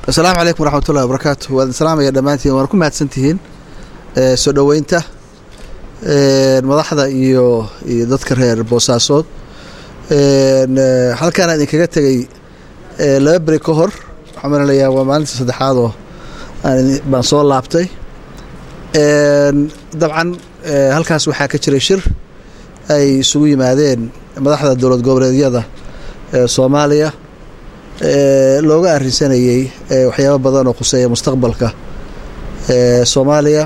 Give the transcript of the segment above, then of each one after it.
asalaamu calaykum waraxmatullahi wabarakaatu waan salaamaya dhammaantiin waan ku mahadsantihiin soo dhoweynta madaxda iyo iyo dadka reer boosaasood halkaana idinkaga tegey laba beri ka hor waxaan malalayaa waa maalinta saddexaad oo baan soo laabtay dabcan halkaas waxaa ka jiray shir ay isugu yimaadeen madaxda dowlad goboleedyada soomaaliya looga arrinsanayey waxyaabo badan oo khuseeya mustaqbalka soomaaliya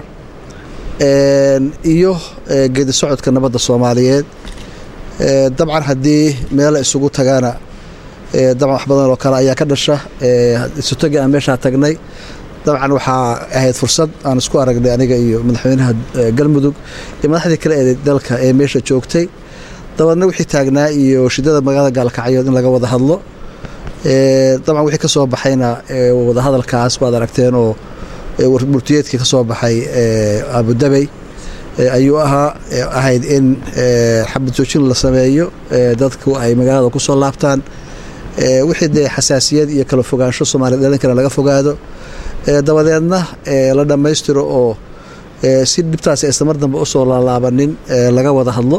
iyo geedi socodka nabadda soomaaliyeed dabcan haddii meela isugu tagaana dabcan wax badan oo kale ayaa ka dhasha isutagi aan meeshaa tagnay dabcan waxaa ahayd fursad aan isku aragnay aniga iyo madaxweynaha galmudug iyo madaxdii kale ee dalka ee meesha joogtay dabaedna wixii taagnaa iyo shidada magaalada gaalkacyood in laga wada hadlo dabcan wixii ka soo baxayna wadahadalkaas waad aragteen oo murtiyeedkii ka soo baxay abudabey ayuu ahaa ahayd in xabad joojin la sameeyo dadku ay magaalada ku soo laabtaan wixii dee xasaasiyad iyo kala fogaansho soomaliya dhalinkana laga fogaado dabadeedna la dhammaystiro oo si dhibtaasi aysan mar dambe usoo laalaabanin laga wada hadlo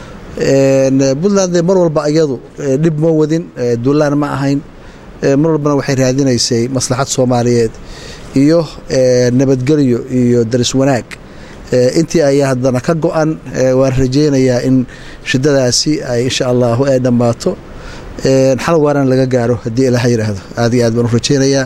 puntland mar walba iyadu dhib ma wadin duulaan ma ahayn mar walbana waxay raadinaysay maslaxad soomaaliyeed iyo nabadgelyo iyo daris wanaag intii ayaa haddana ka go-an waan rajeynayaa in shidadaasi ay insha allahu ay dhammaato xal waaran laga gaaro haddii ilaha yidhaahdo aad iyo aad baan u rajeynayaa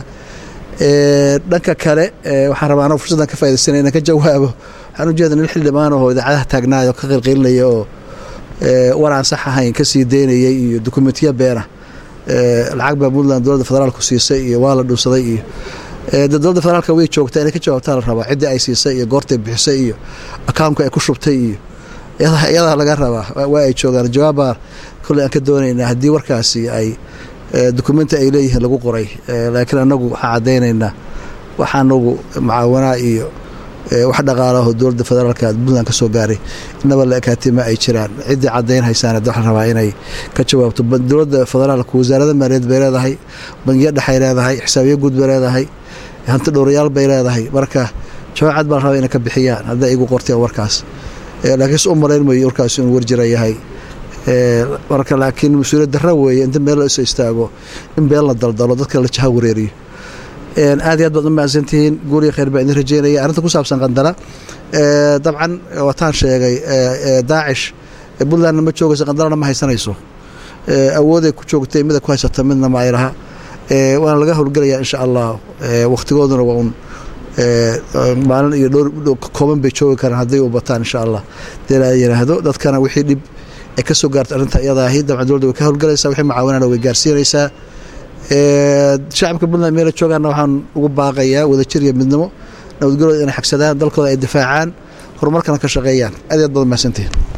dhanka kale waxaan rabaa anoo fursaddan ka faidaysanay inaan ka jawaabo waxaan ujeeda nin xildhibaan oo idaacadaha taagnaayo ka qilqilinaya oo war aan sax ahayn ka sii daynayay iyo dokumentiya beena lacag baa puntland dowladda federaalku siisay iyo waa la dhuusaday iyo dowladda federaalka way joogtaa inay ka jawaabtaa la rabaa ciddii ay siisay iyo goortay bixisay iyo akaunka ay ku shubtay iyo iyadaa laga rabaa waa ay joogaan jawaabbaa kolley aan ka doonaynaa haddii warkaasi ay dokumenti ay leeyihiin lagu qoray laakiin annagu waxaan caddaynaynaa waxa anagu mucaawanaa iyo wax dhaqaalaho dowladda federaalka puntland ka soo gaaray inaba la ekaatima ay jiraan ciddii caddayn haysaana waxaa rabaa inay ka jawaabto dowladda federaalka wasaarada maaliyaed bay leedahay bangiyo dhexay leedahay xisaabiyo guud bay leedahay hanti dhowrayaal bay leedahay marka jawaab cad baa la rabaa inay ka bixiyaan hadday igu qorteen warkaas laakiinse u malayn mayo warkaas inuu warjira yahay marka laakiin mas-uuliyad darra weeye inta meel la iso istaago in been la daldalo dadka la jaha wareeriyo aad iyo aad baad u mahadsantihiin guuriya khayr baa idin rajeynaya arrinta ku saabsan qandala dabcan wataan sheegay daacish puntlandna ma joogayso qandalana ma haysanayso awooday ku joogtay mida ku haysata midna ma ay laha waana laga howlgelayaa insha allah wakhtigooduna waa un maalin iyo dhowr kooban bay joogi karaan hadday u bataan insha allah dee la yidhaahdo dadkana wixii dhib ay ka soo gaarta arrinta iyadaahi dabcan dowladda way ka howlgalaysaa wixii mucaawanana way gaarsiinaysaa shacabka puntland meela joogaana waxaan ugu baaqayaa wadajir iyo midnimo nabadgelooda inay xagsadaan dalkooda ay difaacaan horumarkana ka shaqeeyaan aad iyo aad baad mahadsantihin